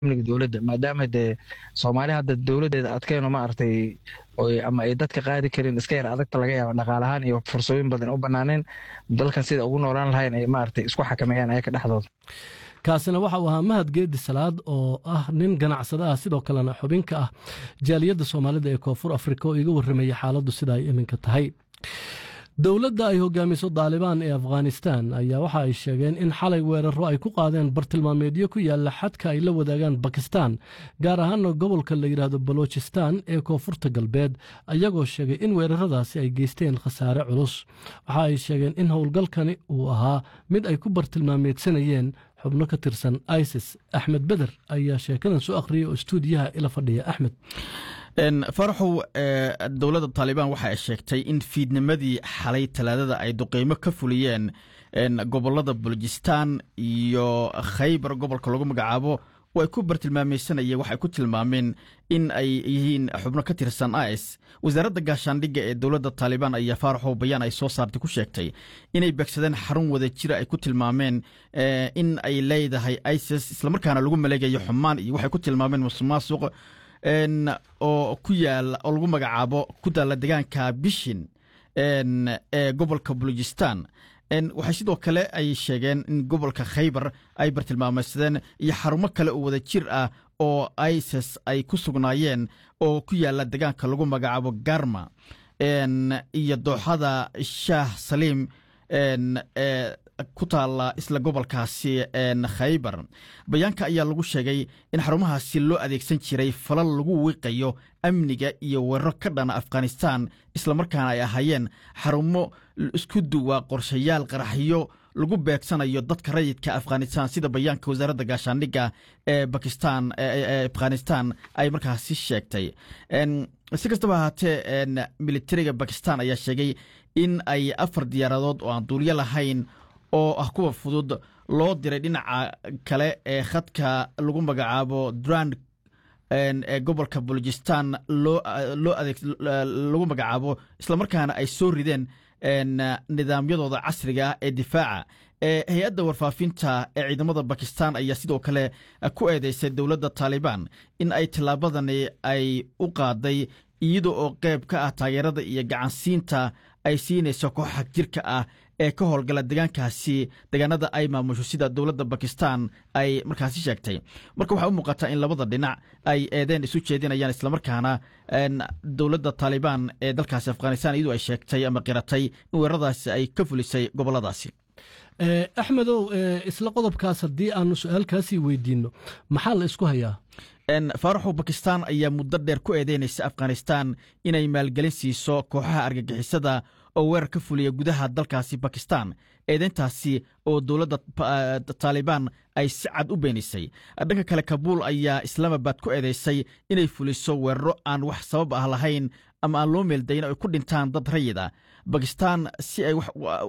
amniga dowladda maadaama dee soomaali hadda dowladdeeda adkayno maaragtay ama ay dadka qaadi karin iska yar adagta laga yaaba dhaqaalahaan iyo fursooyin badan u banaaneen dalkan sida ugu noolaan lahayn ay maaragtay isku xakameeyaan ayaka dhexdooda kaasina waxa uu ahaa mahad geedi salaad oo ah nin ganacsada ah sidoo kalena xubinka ah jaaliyadda soomaalida ee koonfur afrika oo iga warramaya xaaladdu sida ay iminka tahay dowladda ay hogaamiso daalibaan ee afghanistan ayaa waxa ay sheegeen in xalay weeraro ay ku qaadeen bartilmaameedyo ku yaalla xadka ay la wadaagaan bakistan gaar ahaana gobolka la yidhaahdo balochistan ee koonfurta galbeed ayagoo sheegay in weeraradaasi ay geysteen khasaare culus waxa ay sheegeen in howlgalkani uu ahaa mid ay ku bartilmaameedsanayeen xubno ka tirsan isis axmed beder ayaa sheekadan soo akhriyay oo istuudiyaha ila fadhiya axmed faraxow dowladda taalibaan waxa ay sheegtay in fiidnimadii xalay talaadada ay duqeymo ka fuliyeen gobolada balojistan iyo khaybar gobolka lagu magacaabo oo ay ku bartilmaameysanayeen waxay ku tilmaameen in ay yihiin xubno ka tirsan is wasaaradda gaashaandhigga ee dowladda taalibaan ayaa faaraxow bayaan ay soo saartay ku sheegtay inay beegsadeen xarun wada jira ay ku tilmaameen in ay leedahay isis islamarkaana lagu maleegayo xumaan iyo waxay ku tilmaameen musuqmaasuq oo ku yaala oo lagu magacaabo ku taalla degaanka bishin ee gobolka balojistan waxay sidoo kale ay sheegeen in gobolka khaybar ay bartilmaameysadeen iyo xarumo kale oo wada jir ah oo isis ay ku sugnaayeen oo ku yaala degaanka lagu magacaabo garma iyo dooxada shaah saliim ku taalla isla gobolkaasi khaybar bayaanka ayaa lagu sheegay in xarumahaasi loo adeegsan jiray falal lagu wiiqayo amniga iyo weeraro ka dhana afghanistan islamarkaana ay ahaayeen xarumo isku duwa qorshayaal qaraxyo lagu beegsanayo dadka rayidka afghanistan sida bayaanka wasaaradda gaashaandhigga ee bakistan afghanistan ay markaasi sheegtay si kastaba ahaatee militariga bakistan ayaa sheegay in ay afar diyaaradood oo aan duulyo lahayn oo ah kuwa fudud loo diray dhinaca kale ee khadka lagu magacaabo durand ee gobolka balojistan loo adeeg lagu magacaabo islamarkaana ay soo rideen nidaamyadooda casriga ah ee difaaca hay-adda warfaafinta ee ciidamada bakistan ayaa sidoo kale ku eedeysay dowladda taalibaan in ay tillaabadani ay u qaaday iyada oo qeyb ka ah taageerada iyo gacansiinta ay siinayso kooxaha jirka ah ee ka howlgala degaankaasi degaanada ay maamusho sida dowladda bakistan ay markaasi sheegtay marka waxaa u muuqataa in labada dhinac ay eedeen isu jeedinayaan islamarkaana dowladda taalibaan ee dalkaasi afghanistan iyadu ay sheegtay ama qiratay in weeraradaasi ay ka fulisay goboladaasi axmedow isla qodobkaas haddii aanu su-aalkaasii weydiinno maxaa la isku hayaa faaraxow bakistan ayaa muddo dheer ku eedeynaysa afghanistan inay maalgelin siiso kooxaha argagixisada oo weerar ka fuliya gudaha dalkaasi bakistan eedeyntaasi oo dowladda taalibaan ay si cad u beenisay dhanka kale kabuul ayaa islaamabad ku eedeysay inay fuliso weeraro aan wax sabab ah lahayn ama aan loo meeldayn ay ku dhintaan dad rayid ah bakistan si ay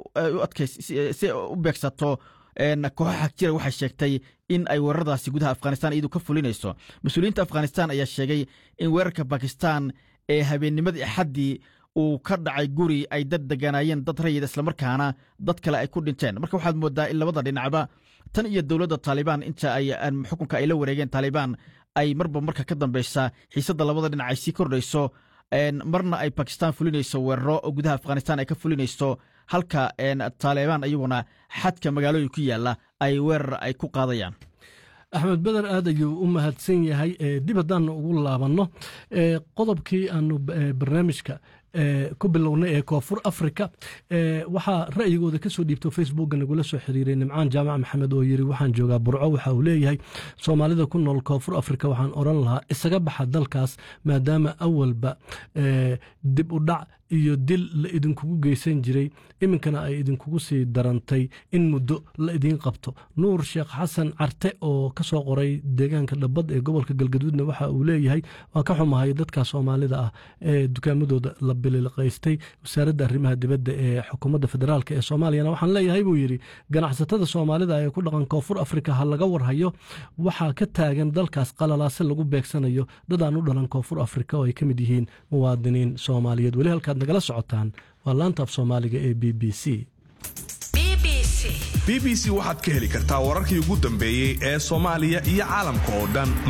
si ay u beegsato kooxaha jira waxay sheegtay in ay weeraradaasi gudaha afghanistan iyadu ka fulinayso mas-uuliyiinta afghanistan ayaa sheegay in weerarka bakistan ee habeennimadii axaddii uu ka dhacay guri ay dad deganaayeen dad rayid islamarkaana dad kale ay ku dhinteen marka waxaad moodaa in labada dhinacba tan iyo dowladda taalibaan inta ay xukunka ay la wareegeen taalibaan ay marba marka ka dambeysa xiisadda labada dhinac ay sii kordhayso marna ay bakistan fulinayso weeraro oo gudaha afghanistan ay ka fulinayso halka taalibaan iyaguna xadka magaalooyin ku yaalla ay weerar ay ku qaadayaan axmed beder aad ayuu u mahadsan yahay dib haddaanu ugu laabanno qodobkii aanu barnaamijka ku bilownay ee koonfur africa waxaa ra'yigooda kasoo dhiibto facebookga nagula soo xiriiray nimcaan jaamac maxamed oo yiri waxaan joogaa burco waxa uu leeyahay soomaalida ku nool koonfur africa waxaan oran lahaa isaga baxa dalkaas maadaama awalba dib u dhac iyo dil la idinkugu geysan jiray iminkana ay idinkugu sii darantay in muddo la idiin qabto nuur sheekh xasan carte oo ka soo qoray deegaanka dhabbad ee gobolka galgaduudna waxa uu leeyahay waa ka xumahay dadka soomaalida ah ee dukaamadooda la bililqaystay wasaaradda arrimaha dibadda ee xukuumadda federaalk ee soomaaliyana waxaan leeyahay buu yidhi ganacsatada soomaalida ee ku dhaqan koonfur afrika ha laga warhayo waxaa ka taagan dalkaas qalalaase lagu beegsanayo dad aan u dhalan koonfur afrika oo ay ka mid yihiin muwaadiniin soomaaliyeed weli halkaad nagala socotaan waa laanta af soomaaliga ee b b c b b c waxaad ka heli kartaa wararkii ugu dambeeyey ee soomaaliya iyo caalamka oo dhan